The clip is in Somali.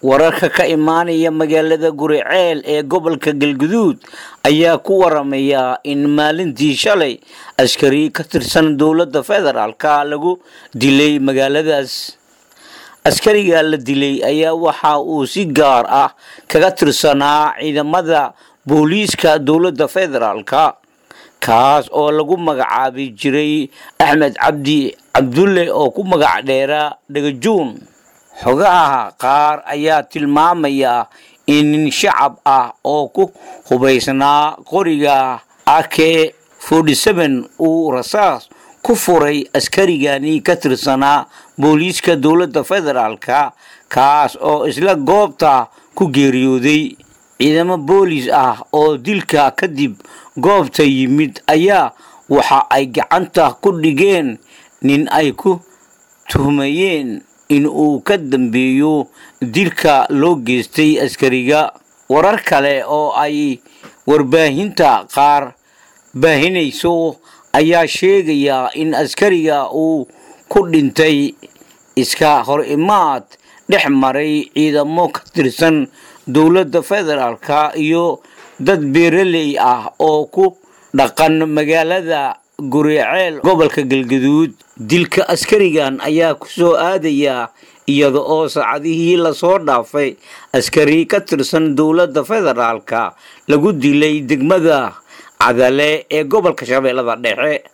wararka ka imaanaya magaalada guriceel ee gobolka galguduud ayaa ku waramaya in maalintii shalay askari ka tirsan dowladda federaalka lagu dilay magaaladaas askariga la dilay ayaa waxa uu si gaar ah kaga tirsanaa ciidamada booliiska dowladda federaalka kaas oo lagu magacaabi jiray axmed cabdi cabdulle oo ku magac dheeraa dhagajuun xogaha qaar ayaa tilmaamaya in nin shacab ah oo ku hubaysnaa qoriga ake uu rasaas ku furay askarigani ka tirsanaa booliiska dowladda federaalka kaas oo isla goobta ku geeriyooday ciidamo boolis ah oo dilka kadib goobta yimid ayaa waxa ay gacanta ku dhigeen nin ay ku tuhmayeen in uu ka dambeeyo dilka loo geystay askariga warar kale oo ay warbaahinta qaar baahinayso ayaa sheegaya in askariga uu ku dhintay iska hor imaad dhex maray ciidamo ka tirsan dowladda federaalka iyo dad beeraley ah oo ku dhaqan magaalada guriceel gobolka galgaduud dilka askarigan ayaa ku soo aadaya iyada oo saacadihii lasoo dhaafay askari ka tirsan dowladda federaalka lagu dilay degmada cadale ee gobolka shabeellada dhexe